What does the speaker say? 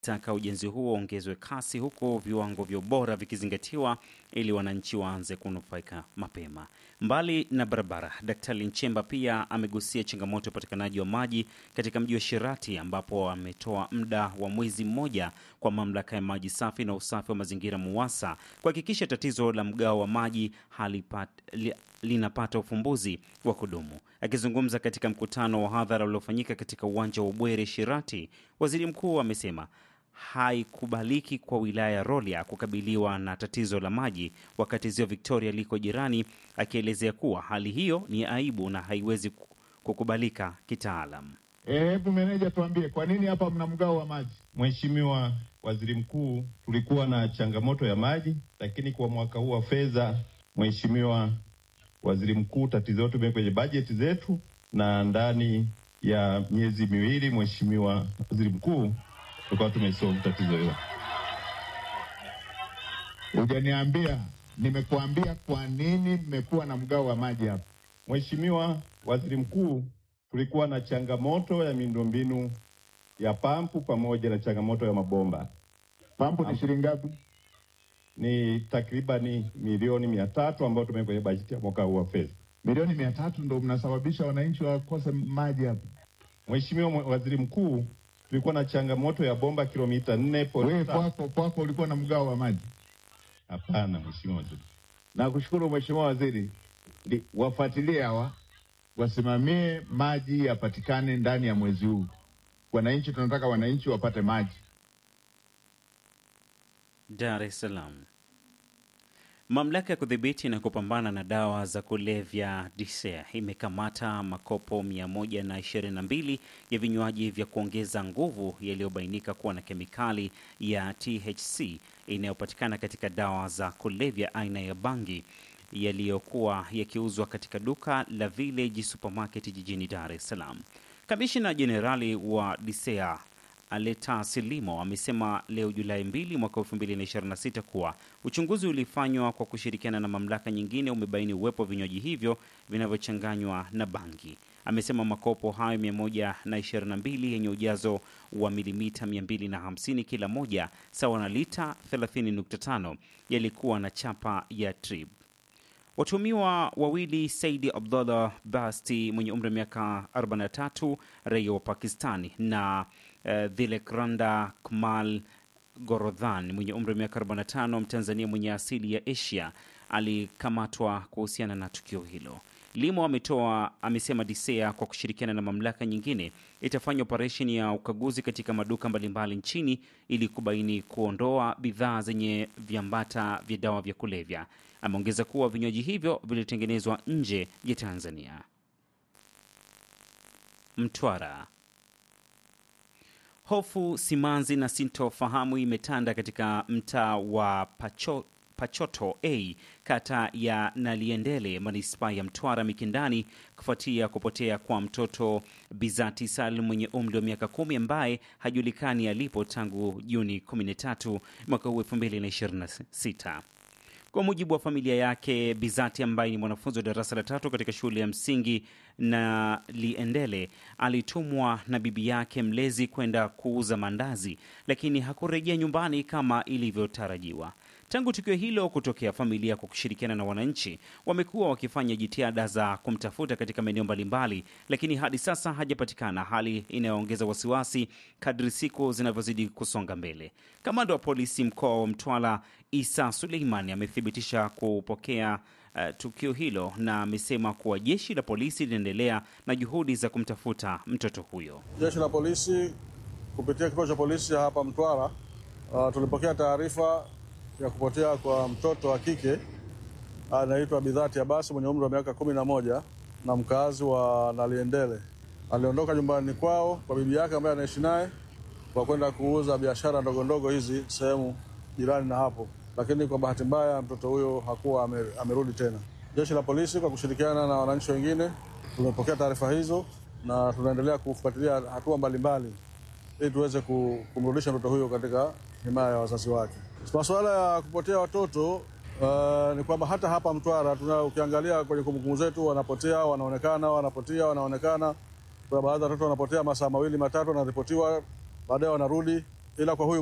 taka ujenzi huo uongezwe kasi huku viwango vya ubora vikizingatiwa ili wananchi waanze kunufaika mapema. Mbali na barabara, Daktari Nchemba pia amegusia changamoto ya upatikanaji wa maji katika mji wa Shirati ambapo ametoa muda wa mwezi mmoja kwa mamlaka ya maji safi na usafi wa mazingira MUWASA kuhakikisha tatizo la mgao wa maji halipat, li, linapata ufumbuzi wa kudumu. Akizungumza katika mkutano wa hadhara uliofanyika katika uwanja wa Ubwere Shirati, waziri mkuu amesema haikubaliki kwa wilaya ya Rorya kukabiliwa na tatizo la maji wakati ziwa Victoria liko jirani, akielezea kuwa hali hiyo ni aibu na haiwezi kukubalika kitaalam. Hebu meneja, tuambie kwa nini hapa mna mgao wa maji? Mheshimiwa Waziri Mkuu, tulikuwa na changamoto ya maji, lakini kwa mwaka huu wa fedha, Mheshimiwa Waziri Mkuu, tatizo letu limewekwa kwenye bajeti zetu, na ndani ya miezi miwili, Mheshimiwa Waziri Mkuu, tukawa tumesolve tatizo hilo. Hujaniambia, nimekuambia kwa nini mmekuwa na mgao wa maji hapa. Mheshimiwa Waziri Mkuu, tulikuwa na changamoto ya miundombinu ya pampu pamoja na changamoto ya mabomba. Pampu ni shilingi ngapi? Ni takribani milioni mia tatu ambayo tumeweka kwenye bajeti ya mwaka huu wa fedha. Milioni mia tatu ndo mnasababisha wananchi wakose maji hapa. Mheshimiwa Waziri Mkuu, tulikuwa na changamoto ya bomba kilomita nne. Wewe kwako kwako ulikuwa na mgao wa maji? Hapana, Mheshimiwa Waziri. Nakushukuru Mheshimiwa Waziri, wafuatilie hawa wasimamie maji yapatikane ndani ya mwezi huu. Wananchi tunataka wananchi wapate maji. Dar es Salaam. Mamlaka ya kudhibiti na kupambana na dawa za kulevya DCEA imekamata makopo 122 ya vinywaji vya kuongeza nguvu yaliyobainika kuwa na kemikali ya THC inayopatikana katika dawa za kulevya aina ya bangi yaliyokuwa yakiuzwa katika duka la Village Supermarket jijini Dar es Salaam. Kamishina Jenerali wa DCEA Aleta Silimo amesema leo Julai 2 mwaka 2026 kuwa uchunguzi ulifanywa kwa kushirikiana na mamlaka nyingine umebaini uwepo wa vinywaji hivyo vinavyochanganywa na bangi. Amesema makopo hayo 122 yenye ujazo wa milimita 250 kila moja sawa na lita 30.5 yalikuwa na chapa ya Trib. Watuhumiwa wawili Saidi Abdullah Basti mwenye umri wa miaka 43 raia wa Pakistani na uh, Dhilekranda Kmal Gorodhan mwenye umri wa miaka 45 Mtanzania mwenye asili ya Asia alikamatwa kuhusiana na tukio hilo. Limo ametoa amesema DCEA kwa kushirikiana na mamlaka nyingine itafanya operesheni ya ukaguzi katika maduka mbalimbali nchini ili kubaini kuondoa bidhaa zenye viambata vya dawa vya kulevya. Ameongeza kuwa vinywaji hivyo vilitengenezwa nje ya Tanzania. Mtwara. Hofu, simanzi na sintofahamu imetanda katika mtaa wa Pacho, Pachoto A kata ya Naliendele manispaa ya Mtwara Mikindani kufuatia kupotea kwa mtoto Bizati Salim mwenye umri wa miaka kumi ambaye hajulikani alipo tangu Juni 13 mwaka huu 2026. Kwa mujibu wa familia yake, Bizati ambaye ni mwanafunzi wa darasa la tatu katika shule ya msingi na Liendele alitumwa na bibi yake mlezi kwenda kuuza mandazi, lakini hakurejea nyumbani kama ilivyotarajiwa. Tangu tukio hilo kutokea, familia kwa kushirikiana na wananchi wamekuwa wakifanya jitihada za kumtafuta katika maeneo mbalimbali, lakini hadi sasa hajapatikana, hali inayoongeza wasiwasi kadri siku zinavyozidi kusonga mbele. Kamanda wa polisi mkoa wa Mtwara Isa Suleiman amethibitisha kupokea uh, tukio hilo na amesema kuwa jeshi la polisi linaendelea na juhudi za kumtafuta mtoto huyo. Jeshi la polisi kupitia kituo cha polisi hapa Mtwara, uh, tulipokea taarifa ya kupotea kwa mtoto wa kike anaitwa Bidhati Abasi mwenye umri wa miaka kumi na moja na mkazi wa Naliendele. Aliondoka nyumbani kwao kwa bibi yake ambaye anaishi naye kwa kwenda kuuza biashara ndogo ndogo hizi sehemu jirani na hapo, lakini kwa bahati mbaya mtoto huyo hakuwa amerudi tena. Jeshi la polisi kwa kushirikiana na wananchi wengine tumepokea taarifa hizo na tunaendelea kufuatilia hatua mbalimbali ili tuweze kumrudisha mtoto huyo katika himaya ya wazazi wake. Masuala ya kupotea watoto uh, ni kwamba hata hapa Mtwara tuna, ukiangalia kwenye kumbukumbu zetu wanapotea, wanaonekana, wanapotea, wanaonekana. Kuna baadhi ya watoto wanapotea masaa mawili matatu, wanaripotiwa, baadaye wanarudi. ila kwa huyu